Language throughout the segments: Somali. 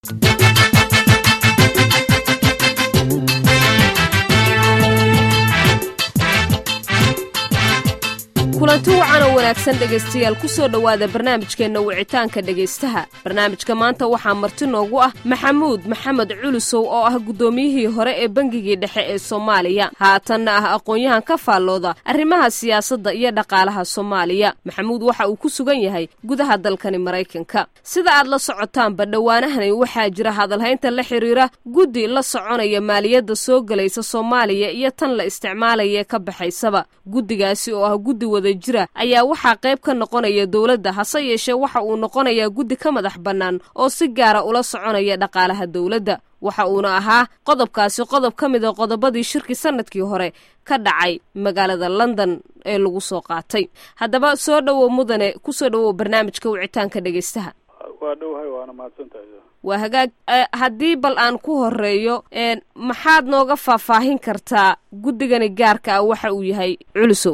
kulanti wacan oo wanaagsan dhegaystayaal ku soo dhowaada barnaamijkeenna wicitaanka dhegaystaha barnaamijka maanta waxaa marti noogu ah maxamuud maxamed culusow oo ah guddoomiyihii hore ee bangigii dhexe ee soomaaliya haatanna ah aqoon-yahan ka faallooda arrimaha siyaasadda iyo dhaqaalaha soomaaliya maxamuud waxa uu ku sugan yahay gudaha dalkani maraykanka sida aad la socotaanba dhowaanahani waxaa jira hadalhaynta la xidhiira guddi la soconaya maaliyadda soo gelaysa soomaaliya iyo tan la isticmaalaya ka baxaysaba guddigaasi oo ah guddi wada jira ayaa waxaa qayb ka noqonaya dowladda hase yeeshee waxa uu noqonayaa guddi ka madax bannaan oo si gaara ula soconaya dhaqaalaha dowladda waxa uuna ahaa qodobkaasi qodob ka mid a qodobadii shirkii sanadkii hore ka dhacay magaalada london ee lagu soo qaatay haddaba soo dhowow mudane kusoo dhowow barnaamijka wicitaanka dhegaystaha waa dhowhay waana mahadsantahay waa hagaag haddii bal aan ku horeeyo maxaad nooga faahfaahin kartaa guddigani gaarka ah waxa uu yahay culusow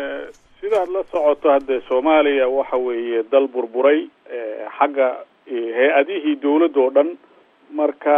sidaad la socoto haddee soomaaliya waxa weeye dal burburay xagga hay-adihii dawladda oo dhan marka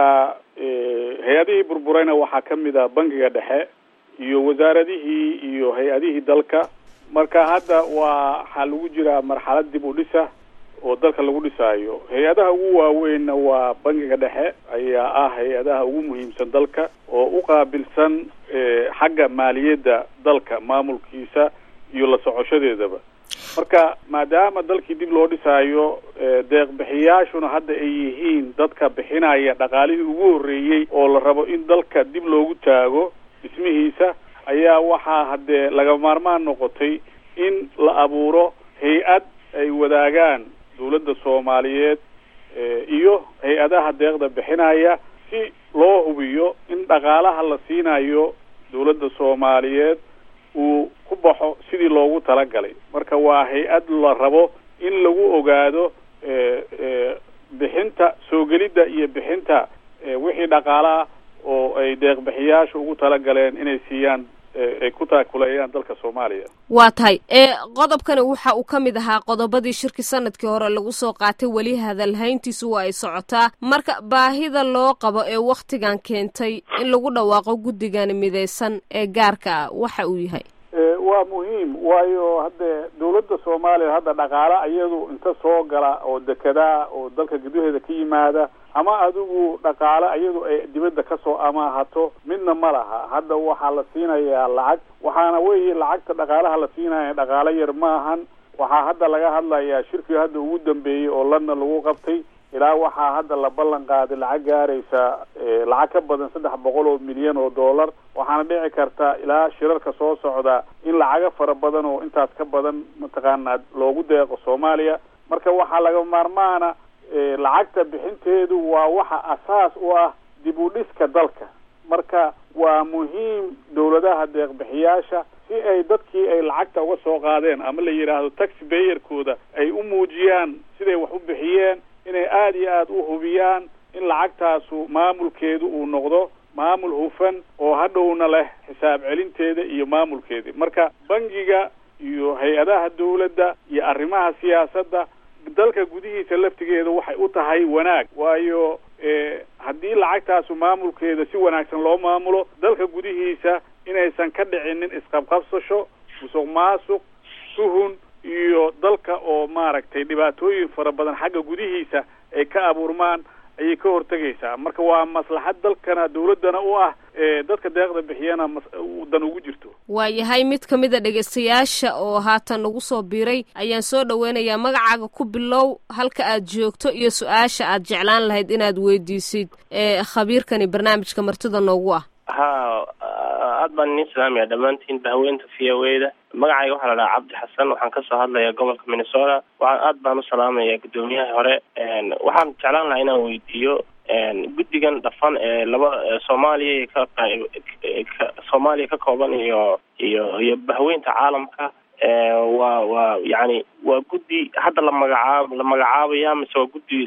hay-adihii burburayna waxaa ka mid ah bangiga dhexe iyo wasaaradihii iyo hay-adihii dalka marka hadda waa waxaa lagu jiraa marxalad dib u dhisa oo dalka lagu dhisaayo hay-adaha ugu waaweynna waa bangiga dhexe ayaa ah hay-adaha ugu muhiimsan dalka oo u qaabilsan xagga maaliyadda dalka maamulkiisa iyo la socoshadeedaba marka maadaama dalkii dib loo dhisaayo deeq-bixiyaashuna hadda ay yihiin dadka bixinaya dhaqaalihii ugu horreeyey oo la rabo in dalka dib loogu taago dhismihiisa ayaa waxaa haddee laga maarmaan noqotay in la abuuro hay-ad ay wadaagaan dawladda soomaaliyeed iyo hay-adaha deeqda bixinaya si loo hubiyo in dhaqaalaha la siinayo dawladda soomaaliyeed uu ku baxo sidii loogu talagalay marka waa hay-ad la rabo in lagu ogaado bixinta soo gelidda iyo bixinta wixii dhaqaalaha oo ay deeq-bixiyaasha ugu talagaleen inay siiyaan ay ku taakuleeyaan dalka soomaaliya waa tahay qodobkani waxa uu ka mid ahaa qodobadii shirki sanadkii hore lagu soo qaatay weli hadalhayntiisu waa ay socotaa marka baahida loo qabo ee wakhtigan keentay in lagu dhawaaqo guddigan midaysan ee gaarka ah waxa uu yahay waa muhiim waayo haddee dawladda soomaaliya hadda dhaqaale iyadu inta soo gala oo dekedaa oo dalka gudaheeda ka yimaada ama adigu dhaqaale iyadu ay dibadda kasoo amaahato midna ma laha hadda waxaa la siinayaa lacag waxaana weeye lacagta dhaqaalaha la siinaya dhaqaale yar maahan waxaa hadda laga hadlayaa shirkii hadda ugu dambeeyey oo london lagu qabtay ilaa waxaa hadda la ballan qaaday lacag gaaraysa lacag ka badan saddex boqol oo milyan oo dollar waxaana dhici karta ilaa shirarka soo socda in lacago fara badan oo intaas ka badan mataqaanaa loogu deeqo soomaaliya marka waxaa laga maarmaana lacagta bixinteedu waa waxa asaas u ah dib u dhiska dalka marka waa muhiim dawladaha deeq-bixiyaasha si ay dadkii ay lacagta uga soo qaadeen ama la yidhaahdo taxi bayerkooda ay u muujiyaan siday wax u bixiyeen inay aada iyo aada u hubiyaan in lacagtaasu maamulkeedu uu noqdo maamul hufan oo hadhowna leh xisaab celinteeda iyo maamulkeedii marka bangiga iyo hay-adaha dawladda iyo arrimaha siyaasadda dalka gudihiisa laftigeeda waxay u tahay wanaag waayo haddii lacagtaasu maamulkeeda si wanaagsan loo maamulo dalka gudihiisa inaysan ka dhicinin isqabqabsasho musuq maasuq tuhun iyo dalka oo maaragtay dhibaatooyin fara badan xagga gudihiisa ay ka abuurmaan ayay ka hortegaysaa marka waa maslaxad dalkana dawladdana u ah dadka deeqda bixiyana dan ugu jirto waa yahay mid ka mid a dhegaystayaasha oo haatan nagu soo biiray ayaan soo dhoweynayaa magacaaga ku bilow halka aad joogto iyo su-aasha aad jeclaan lahayd inaad weydiisid khabiirkani barnaamijka martida noogu ah ha aad baan inin salaamaya dhammaantiin bahweynta v o e da magacayga waxaa la dhahaa cabdi xasan waxaan kasoo hadlaya gobolka minnesota waxaan aad baan u salaamaya guddoomiyaha hore waxaan jeclaan lahaa inaan weydiiyo guddigan dhafan ee laba soomaaliya ka soomaaliya ka kooban iyo iyo iyo bahweynta caalamka waa waa yani waa guddi hadda la magacaab la magacaabaya mise waa guddi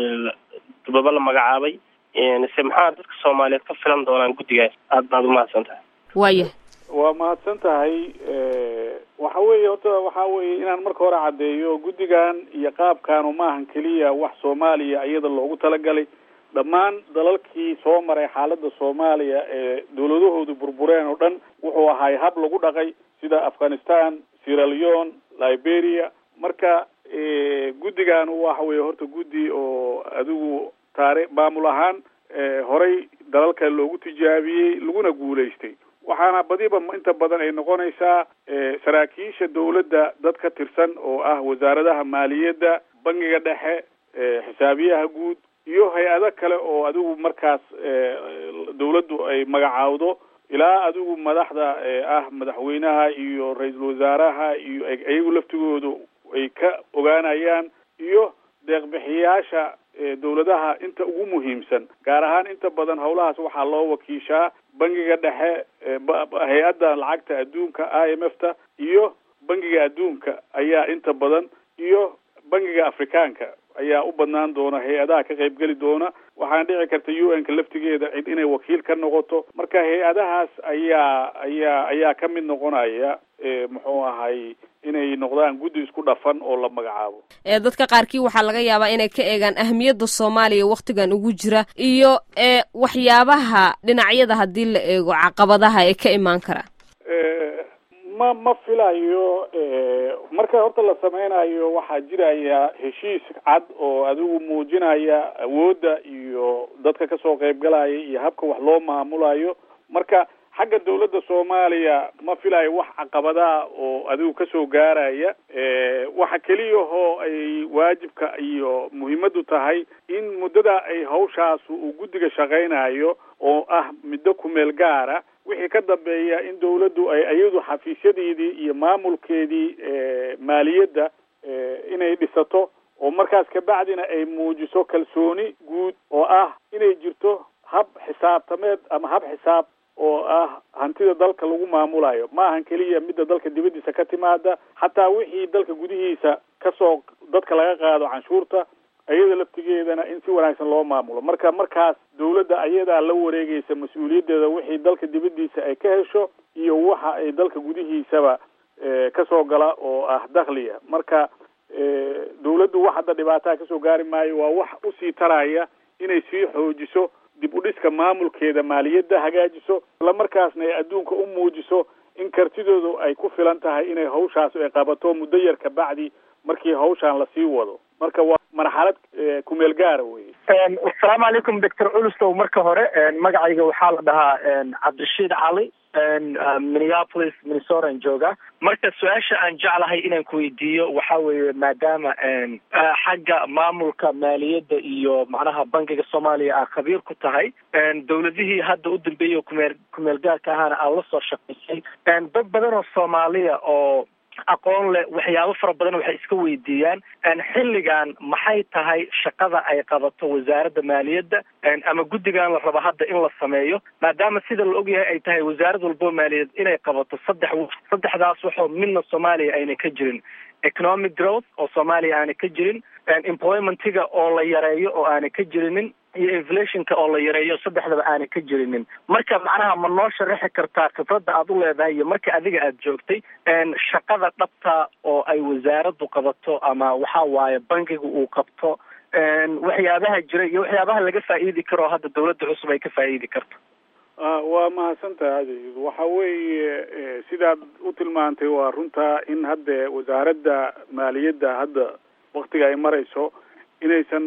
dubaba la magacaabay se maxaa dadka soomaaliyeed ka filan doonaan guddigaas aad baad umahadsan tahay waaya waa mahadsan tahay waxa weeye horta waxa weeye inaan marka hore caddeeyo guddigan iyo qaabkaanu maahan keliya wax soomaaliya iyada loogu talagalay dhammaan dalalkii soo maray xaaladda soomaaliya ee dawladahoodu burbureen oo dhan wuxuu ahay hab lagu dhaqay sida afghanistan sierra leone liberia marka guddigan waxa weeye horta guddi oo adigu taari maamul ahaan horay dalalka loogu tijaabiyey laguna guulaystay waxaana badiba inta badan ay noqonaysaa saraakiisha dawladda dad ka tirsan oo ah wasaaradaha maaliyadda bangiga dhexe xisaabiyaha guud iyo hay-ado kale oo adigu markaas dawladdu ay magacaawdo ilaa adigu madaxda ah madaxweynaha iyo ra-iisul wasaaraha iyo iyagu laftigoodu ay ka ogaanayaan iyo deeqbixiyaasha dawladaha inta ugu muhiimsan gaar ahaan inta badan howlahaas waxaa loo wakiishaa bangiga dhexe hay-adda lacagta adduunka i m f ta iyo bangiga adduunka ayaa inta badan iyo bangiga afrikaanka ayaa u badnaan doona hay-adaha ka qaybgeli doona waxaana dhici karta u n ka laftigeeda cid inay wakiil ka noqoto marka hay-adahaas ayaa ayaa ayaa ka mid noqonaya muxuu ahay inay noqdaan guddi isku dhafan oo la magacaabo ee dadka qaarkii waxaa laga yaabaa inay ka eegaan ahmiyadda soomaaliya wakhtigan ugu jira iyo ee waxyaabaha dhinacyada haddii la eego caqabadaha ee ka imaan kara ma ma filayo marka horta la sameynayo waxaa jiraya heshiis cad oo adigu muujinaya awoodda iyo dadka kasoo qaybgalaya iyo habka wax loo maamulayo marka xagga dawladda soomaaliya ma filayo wax caqabadaha oo adigu kasoo gaaraya waxa keliyahoo ay waajibka iyo muhiimadu tahay in muddada ay hawshaas uu guddiga shaqaynayo oo ah middo kumeel gaara wixii ka dambeeya in dawladdu ay iyadu xafiisyadeedii iyo maamulkeedii maaliyadda inay dhisato oo markaas kabacdina ay muujiso kalsooni guud oo ah inay jirto hab xisaabtameed ama hab xisaab oo ah hantida dalka lagu maamulayo ma ahan keliya midda dalka dibaddiisa ka timaada xataa wixii dalka gudihiisa kasoo dadka laga qaado canshuurta iyada laftigeedana in si wanaagsan loo maamulo marka markaas dawladda ayadaa la wareegaysa mas-uuliyaddeeda wixii dalka dibaddiisa ay ka hesho iyo waxa ay dalka gudihiisaba kasoo gala oo ah dakhliga marka dawladdu wax hadda dhibaataha kasoo gaari maayo waa wax usii taraya inay sii xoojiso dib u dhiska maamulkeeda maaliyadda hagaajiso isla markaasna ay adduunka u muujiso in kartidoodu ay ku filan tahay inay hawshaas ay qabato muddo yar kabacdi markii hawshaan lasii wado marka waa marxalad kumeel gaara weye asalaamu calaykum doctor culustow marka hore magacayga waxaa la dhahaa cabdirashiid cali minneapolis minnesotan jooga marka su-aasha aan jeclahay inaan kuweydiiyo waxa weeye maadaama xagga maamulka maaliyadda iyo macnaha bankiga soomaaliya aa khabiir ku tahay dawladihii hadda u dambeeyay kumeel kumeel gaarka ahaana aad la soo shaqaysay dad badan oo soomaaliya oo aqoon leh waxyaabo fara badan waxay iska weydiiyaan xilligan maxay tahay shaqada ay qabato wasaaradda maaliyadda ama guddigan la rabo hadda in la sameeyo maadaama sida la ogyahay ay tahay wasaarad walbo maaliyadeed inay qabato saddex saddexdaas waxoo midna soomaaliya ayna ka jirin economic growth oo soomaaliya aana ka jirin employmentiga oo la yareeyo oo aana ka jirinin iyo inflationka oo la yareeyo saddexdaba aana ka jirinin marka macnaha ma noo sharaxi kartaa khibradda aad u leedahay iyo marka adiga aad joogtay shaqada dhabta oo ay wasaaraddu qabato ama waxa waaye bankiga uu qabto waxyaabaha jira iyo waxyaabaha laga faa'iidi karo oo hadda dawladda cusub ay ka faa'iidi karto waa mahadsantaha adeyd waxa weeye sidaad u tilmaantay waa runtaa in hadda wasaaradda maaliyadda hadda waktiga ay marayso inaysan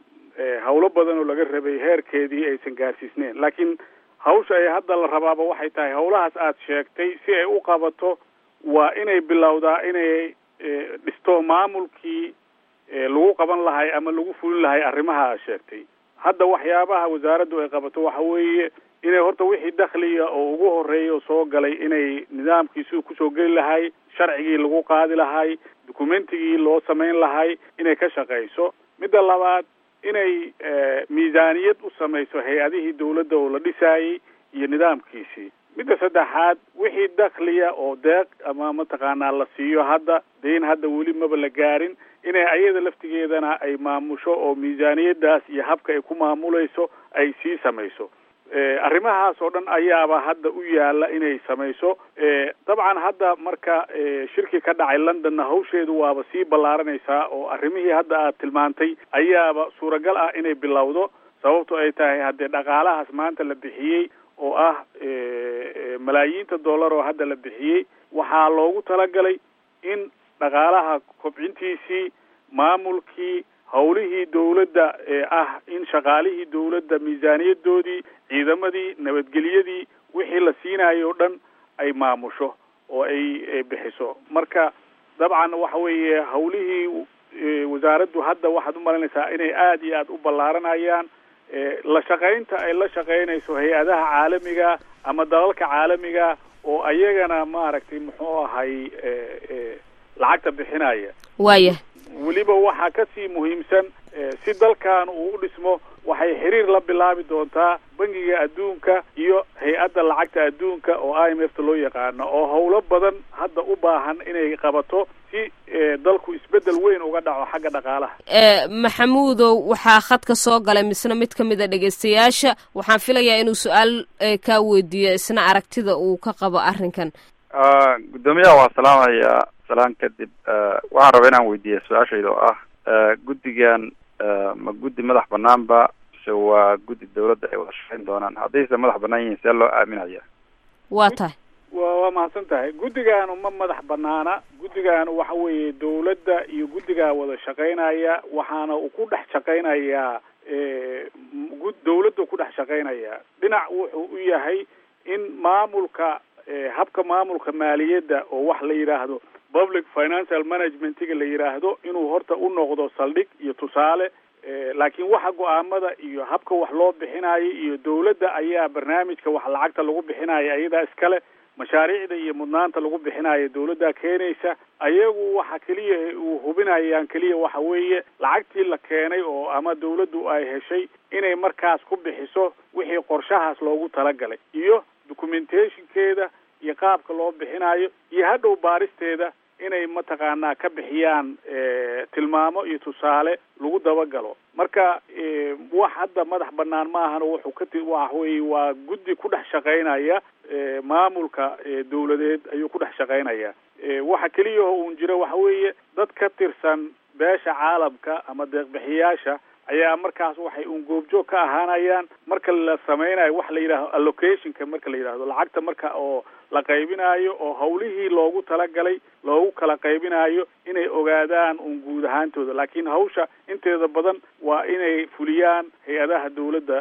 hawlo badan oo laga rabay heerkeedii aysan gaarsiisneyn laakiin hawsha ay hadda la rabaaba waxay tahay hawlahaas aad sheegtay si ay u qabato waa inay bilowdaa inay dhisto maamulkii lagu qaban lahay ama lagu fulin lahay arrimaha aad sheegtay hadda waxyaabaha wasaaraddu ay qabato waxa weeye inay horta wixii dakhliga oo ugu horeeya oo soo galay inay nidaamkiisuu kusoo geli lahay sharcigii lagu qaadi lahay documentigii loo samayn lahay inay ka shaqayso midda labaad inay miisaaniyad u samayso hay-adihii dawladda oo la dhisaayey iyo nidaamkiisii midda saddexaad wixii dakhliya oo deeq ama mataqaanaa la siiyo hadda deyn hadda weli maba la gaarin inay ayada laftigeedana ay maamusho oo miisaaniyadaas iyo habka ay ku maamulayso ay sii samayso arrimahaas oo dhan ayaaba hadda u yaala inay samayso dabcan hadda marka shirki ka dhacay londonna hawsheedu waaba sii ballaaranaysaa oo arrimihii hadda aad tilmaantay ayaaba suuragal ah inay bilowdo sababto ay tahay haddee dhaqaalahaas maanta la bixiyey oo ah malaayiinta dollar oo hadda la bixiyey waxaa loogu talagalay in dhaqaalaha kobcintiisii maamulkii howlihii dawladda ee ah in shaqaalihii dawladda miisaaniyadoodii ciidamadii nabadgelyadii wixii la siinayo o dhan ay maamusho oo ay bixiso marka dabcan waxa weeye hawlihii wasaaraddu hadda waxaad umalaynaysaa inay aada iyo aada u ballaaranayaan la shaqaynta ay la shaqaynayso hay-adaha caalamiga ama dalalka caalamiga oo ayagana maaragtay muxuu ahay lacagta bixinaya waaya weliba waxaa kasii muhiimsan si dalkan uu u dhismo waxay xiriir la bilaabi doontaa bangiga adduunka iyo hay-adda lacagta adduunka oo i m f ta loo yaqaano oo howlo badan hadda u baahan inay qabato si dalku isbedel weyn uga dhaco xagga dhaqaalaha maxamuudow waxaa khadka soo galay misna mid ka mid a dhegaystayaasha waxaan filayaa inuu su-aal kaa weydiiyo isna aragtida uu ka qabo arrinkan guddoomiyaha waa salaamaya salaan kadib waxaan rabaa inaan weydiiya su-aashayda oo ah guddigan ma guddi madax banaanba mise waa guddi dawladda ay wada shaqayn doonaan haddayse madax banaan yihiin see loo aaminaya waa tahay wa waa mahadsan tahay guddigaanu ma madax banaana guddigaanu waxa weeye dawladda iyo guddigaa wada shaqaynaya waxaana uu ku dhex shaqaynayaa dawladda ku dhex shaqaynaya dhinac wuxuu u yahay in maamulka habka maamulka maaliyadda oo wax la yidhaahdo public financial managementiga la yidhaahdo inuu horta u noqdo saldhig iyo tusaale laakiin waxa go-aamada iyo habka wax loo bixinayo iyo dawladda ayaa barnaamijka wax lacagta lagu bixinayo ayadaa iskale mashaariicda iyo mudnaanta lagu bixinayo dawladdaa keenaysa ayagu waxa keliya uu hubinayaan keliya waxa weeye lacagtii la keenay oo ama dawladdu ay heshay inay markaas ku bixiso wixii qorshahaas loogu talagalay iyo documentationkeeda iyo qaabka loo bixinayo iyo hadhow baaristeeda inay mataqaanaa ka bixiyaan tilmaamo iyo tusaale lagu dabagalo marka wax hadda madax banaan ma ahan wuxuu ka waxa weye waa guddi ku dhex shaqaynaya maamulka dawladeed ayuu ku dhex shaqaynaya waxa keliya oo uun jiro waxa weeye dad ka tirsan beesha caalamka ama deeqbixiyaasha ayaa markaas waxay un goobjoog ka ahaanayaan marka la sameynayo wax la yidhahdo allocationka marka la yidhahdo lacagta marka oo la qaybinayo oo hawlihii loogu talagalay loogu kala qaybinayo inay ogaadaan un guud ahaantooda laakiin hawsha inteeda badan waa inay fuliyaan hay-adaha dawladda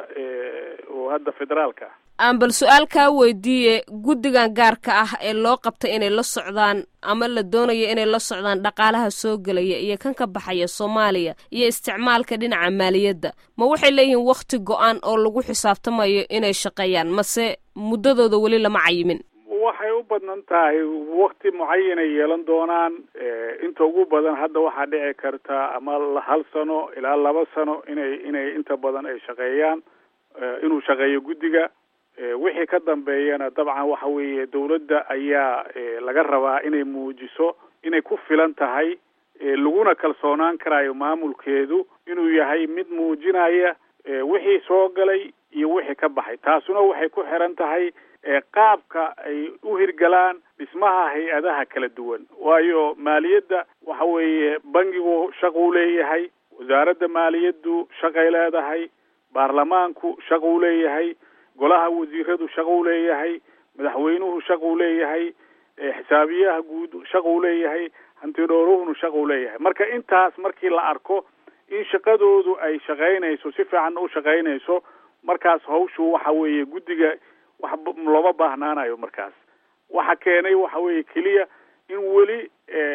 oo hadda federaalka ah aan bal su-aal kaa weydiiye guddigan gaarka ah ee loo qabtay inay la socdaan ama la doonayo inay la socdaan dhaqaalaha soo gelaya iyo kan ka baxaya soomaaliya iyo isticmaalka dhinaca maaliyadda ma waxay leeyihiin wakhti go-aan oo lagu xisaabtamayo inay shaqeeyaan mase muddadooda weli lama cayimin waxay u badnan tahay wakti mucayanay yeelan doonaan inta ugu badan hadda waxaa dhici karta ama hal sano ilaa laba sano inay inay inta badan ay shaqeeyaan inuu shaqeeyo guddiga wixii ka dambeeyana dabcan waxa weeye dawladda ayaa laga rabaa inay muujiso inay ku filan tahay laguna kalsoonaan karayo maamulkeedu inuu yahay mid muujinaya wixii soo galay iyo wixii ka baxay taasuna waxay ku xiran tahay qaabka ay u hirgalaan dhismaha hay-adaha kala duwan waayo maaliyadda waxa weeye bangigu shaquu leeyahay wasaaradda maaliyaddu shaqay leedahay baarlamaanku shaquu leeyahay golaha wasiiradu shaquu leeyahay madaxweynuhu shaquu leeyahay xisaabiyaha guud shaquu leeyahay hantidhooruhunu shaquu leeyahay marka intaas markii la arko in shaqadoodu ay shaqaynayso si fiican u shaqaynayso markaas hawshu waxa weeye guddiga wax looma baahnaanayo markaas waxa keenay waxa weeye keliya in weli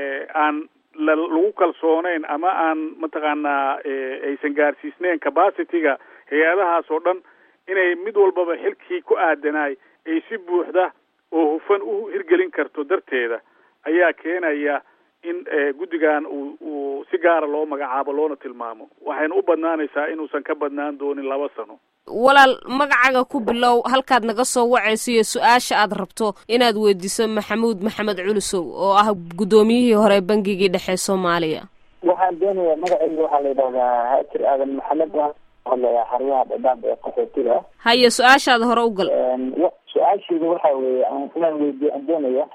aan lagu kalsooneyn ama aan mataqaanaa aysan gaarsiisneyn capacityga hay-adahaas oo dhan inay mid walbaba xilkii ku aadanaay ay si buuxda oo hufan u hirgelin karto darteeda ayaa keenaya in guddigan uu uu si gaara loo magacaabo loona tilmaamo waxayna u badnaanaysaa inuusan ka badnaan doonin laba sano walaal magacaga ku bilow halkaad naga soo wacayso iyo su-aasha aad rabto inaad weydiiso maxamuud maxamed culusow oo ah guddoomiyihii hore bangigii dhexe soomaaliya waxaan doonayaa magacayga waxaa la yidhahdaa haajir aadan maxamed waan hadlayaa xaryaha dhadhaab ee qaxootiga haye su-aashaada hore u gal su-aashayda waxa weeye aan inaan weydiyo aan doonaya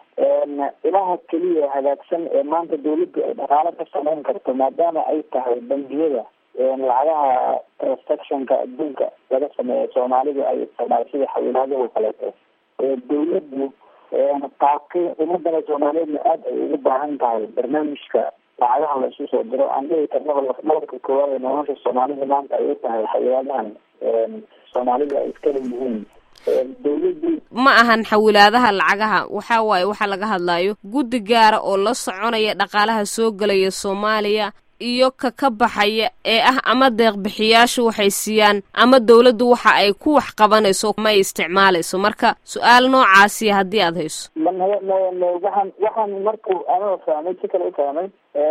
ilaha keliya hagaagsan ee maanta dawladdu ay dhaqaalo ka samayn karto maadaama ay tahay bangiyada lacagaha transactionka adduunka laga sameeyo soomaalidu ay isticmaal sida xawilaadaha kaleeto dawladdu qaabkay ummadana soomaaliyeedna aada ay ugu baahan tahay barnaamijka lacagaha la isu soo diro aan dhihi karnaba lafdhabarka koowaad ee nolosha soomaalida maanta ay u tahay xawilaadahan soomaalidu ay iska leeyihiin dawladdu ma ahan xawilaadaha lacagaha waxaa waaye waxaa laga hadlayo guddi gaara oo la soconaya dhaqaalaha soo gelaya soomaaliya iyo ka ka baxaya ee ah ama deeq bixiyaashu waxay siiyaan ama dawladdu waxa ay ku wax qabanayso ma ay isticmaalayso marka su-aal noocaasiya haddii aada hayso waxaan waxaan marku anoo fahmay si kale u fahmay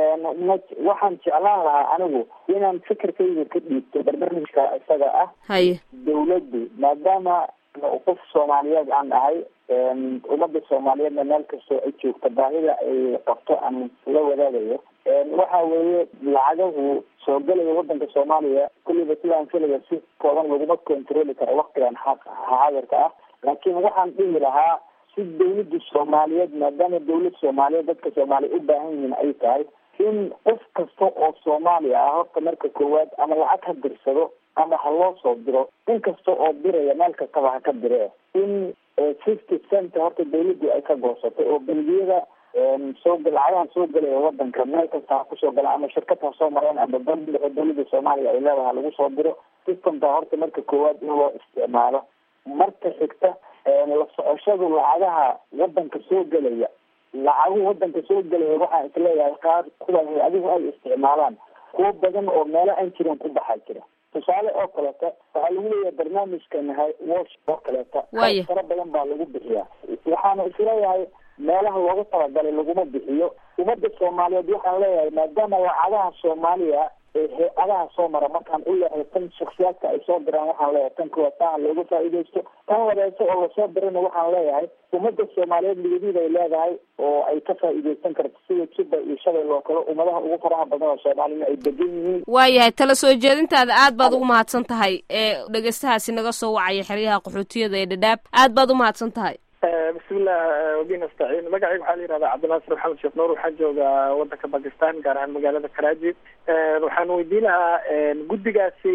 waxaan jeclaan lahaa anigu inaan fikirkayga ka dhiibto barnaamijka isaga ah haye dawladdu maadaama qof soomaaliyeed aan ahay ummadda soomaaliyeedna meel kastoo ay joogto baahida ay qabto aan la wadaagayo waxa weeye lacagahu soo gelaya wadanka soomaaliya kulliba sidaan filaya si kooban laguma controli karo waktigan xaadirka ah laakiin waxaan dhihi lahaa si dawladda soomaaliyeed maadaama dawlad soomaaliyeed dadka soomaaliya u baahan yihiin ay tahay in qof kasta oo soomaaliya ah horta marka koowaad ama lacag ha dirsado ama ha loo soo diro in kasta oo diraya meel kastaba ha ka diree in fifty cent horta dawladdu ay ka goosatay oo bangiyada soo lacagahan soo gelaya wadanka meel kasta ha kusoo gala ama shirkad ha soo mareen ama bangi oo dawladda soomaaliya ay leedahay lagu soo diro systemka horta marka koowaad in loo isticmaalo marka xigta la socoshadu lacagaha wadanka soo gelaya lacaguhu wadanka soo gelaya waxaan isleeyahay qaar kuwa hay-adigu ay isticmaalaan kuwo badan oo meelo aan jirin ku baxaa jira tusaale oo kaleeta waxaa lagu leeyahay barnaamijkan wash oo kaleeta Waaya. fara badan baa lagu bixiyaa waxaana isleeyahay meelaha loogu talagalay laguma bixiyo ummadda soomaaliyeed waxaan leeyahay maadaama lacagaha soomaaliya ee hay-adaha soo mara markaan u leeyahay tan shaksiyaadka ay soo diraan waxaan leeyahay tan kuwa taan looga faa'iidaysto tan wadeyso oo lasoo dirana waxaan leeyahay ummadda soomaaliyeed ligadiid ay leedahay oo ay ka faa'iidaysan karto sida juba iyo shabel oo kale ummadaha ugu faraha badan oo soomaalina ay degan yihiin waayahay tala soo jeedintaada aad baad ugu mahadsan tahay ee dhegeystahaasi naga soo wacaya xeryaha qaxootiyada ee dhadhaab aad baad u mahadsan tahay bismillah wabi nastaciin magacayga waxaa la yihahdaa cabdinaasir maxamed sheekh nuur waxaan joogaa wadanka bakistan gaar ahaan magaalada karaji waxaan weydiin lahaa guddigaasi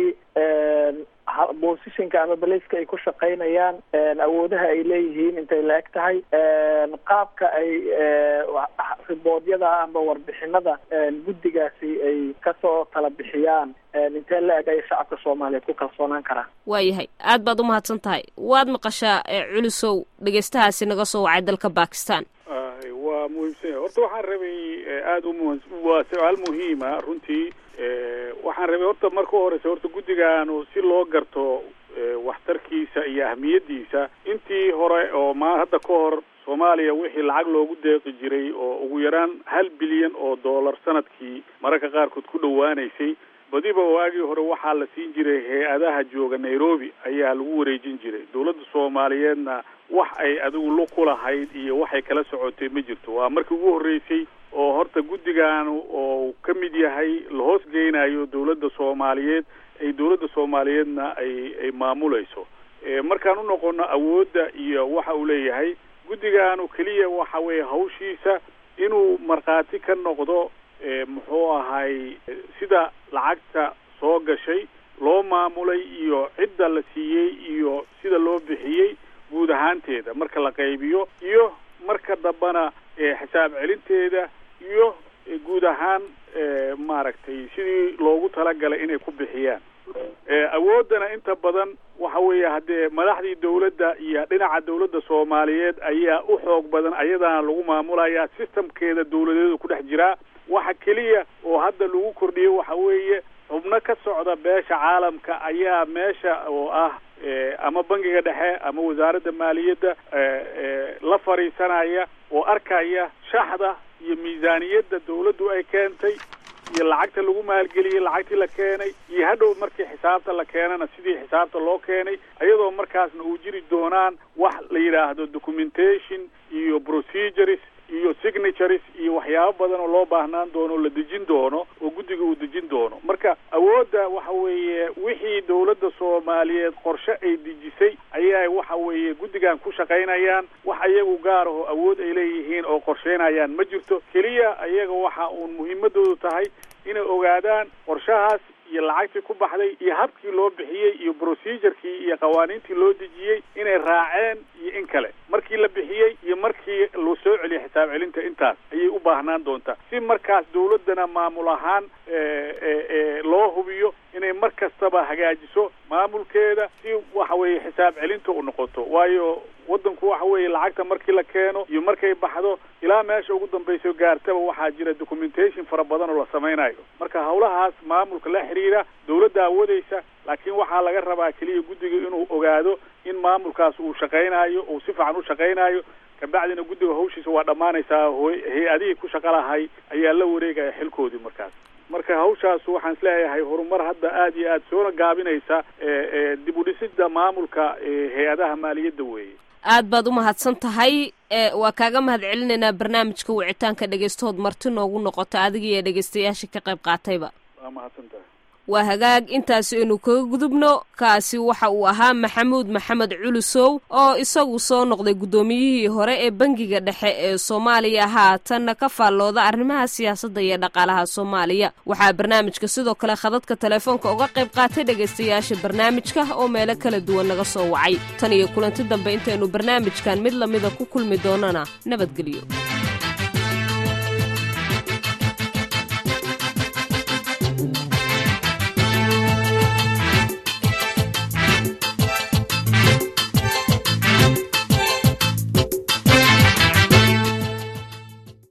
ha- positionka ama baleyska ay ku shaqaynayaan awoodaha ay leeyihiin intay la eg tahay qaabka ay riboodyada ama warbixinada guddigaasi ay kasoo tala bixiyaan intee la eg ay shacabka soomaaliyeed ku kalsoonaan karaan waayahay aad baad u mahadsan tahay waad maqashaa ee culusow dhegeystahaasi naga soo wacay dalka bakistan Ay, waa muhiimsan yahay horta waxaan rabay eh, aada u muhiim waa su-aal muhiima runtii Eh, waxaan rabay horta marka horeysa horta guddigaanu si loo garto eh, waxtarkiisa iyo ahmiyadiisa intii hore oo ma hadda ka hor soomaaliya wixii lacag loogu deeqi jiray oo ugu yaraan hal bilyan oo dollar sanadkii mararka qaarkood ku dhowaanaysay badiba waagii hore waxaa la siin jiray hay-adaha jooga nairobi ayaa lagu wareejin jiray dowladda soomaaliyeedna wax ay adigu lug ku lahayd iyo waxay kala socotay ma jirto waa markii ugu horreysay oo horta guddigaanu oo ka mid yahay la hoos geynayo dowladda soomaaliyeed ay dowladda soomaaliyeedna ay ay maamulayso Eh, markaan u noqono awoodda iyo waxa uu leeyahay guddigaanu keliya waxa weeye hawshiisa inuu markhaati ka noqdo eh, muxuu ahay eh, sida lacagta soo gashay loo maamulay iyo cidda la siiyey iyo sida loo bixiyey guud ahaanteeda marka la qaybiyo iyo marka dambana eh, xisaab celinteeda iyo eh, guud ahaan eh, maaragtay sidii loogu talagalay inay ku bixiyaan Eh, awooddana inta badan waxa weeye haddee madaxdii dowladda iyo dhinaca dowladda soomaaliyeed ayaa u xoog badan ayadaana lagu maamulayaa systemkeeda dowladeedu ku dhex jiraa waxa keliya oo hadda lagu kordhiyey waxa weeye xubno ka socda beesha caalamka ayaa meesha oo ah eh, ama bangiga dhexe ama wasaaradda maaliyadda eh, eh, la fadhiisanaya oo arkaya shaxda iyo miisaaniyadda dowladdu ay keentay iyo lacagta lagu maalgeliyey lacagtii la keenay iyo hadhow markii xisaabta la keenana sidii xisaabta loo keenay iyadoo markaasna uu jiri doonaan wax la yidhaahdo documentation iyo procedures iyo signatures iyo waxyaabo badan oo loo baahnaan doono oo la dejin doono oo guddiga uu dejin doono marka awoodda waxa weeye wixii dowladda soomaaliyeed qorshe ay dejisay ayaa waxa weeye guddigan ku shaqaynayaan wax iyagu gaar aho awood ay leeyihiin oo qorsheynayaan ma jirto keliya iyaga waxa uun muhiimadoodu tahay inay ogaadaan qorshahaas iyo lacagtii ku baxday iyo habkii loo bixiyey iyo procedurkii iyo qawaaniintii loo dejiyey inay raaceen iyo in kale markii la bixiyey iyo markii loo soo celiyay xisaab celinta intaas ayay u baahnaan doontaa si markaas dawladdana maamul ahaan loo hubiyo inay mar kastaba hagaajiso maamulkeeda si waxa weeye xisaab celinta u noqoto waayo waddanku waxa weeye lacagta markii la keeno iyo markay baxdo ilaa meesha ugu dambayso gaartaba waxaa jira documentation fara badan oo la samaynayo marka hawlahaas maamulka la xidhiira dawladda awoodeysa laakiin waxaa laga rabaa keliya guddiga inuu ogaado in maamulkaas uu shaqaynayo uu si fiican u shaqaynayo kabacdina guddiga hawshiisa waa dhammaanaysaa hay-adihii ku shaqa lahay ayaa la wareegaya xilkoodii markaas marka hawshaas waxaan isleeyahay horumar hadda aad iyo aad soona gaabinaysa dib u dhisida maamulka hay-adaha maaliyadda weeye aad baad u mahadsan tahay waa kaaga mahad celinaynaa barnaamijka wicitaanka dhegeystahood marti noogu noqota adiga iyo dhegeystayaasha ka qayb qaatayba waa mahadsan tahay waa hagaag intaasi aynu kaga gudubno kaasi waxa uu ahaa maxamuud maxamed culusow oo isagu soo noqday guddoomiyihii hore ee bangiga dhexe ee soomaaliya haatanna ka faallooda arrimaha siyaasadda iyo dhaqaalaha soomaaliya waxaa barnaamijka sidoo kale khadadka telefoonka uga qayb qaatay dhegaystayaasha barnaamijka oo meelo kala duwan naga soo wacay tan iyo kulanti dambe intaynu barnaamijkan mid lamida ku kulmi doonana nabadgelyo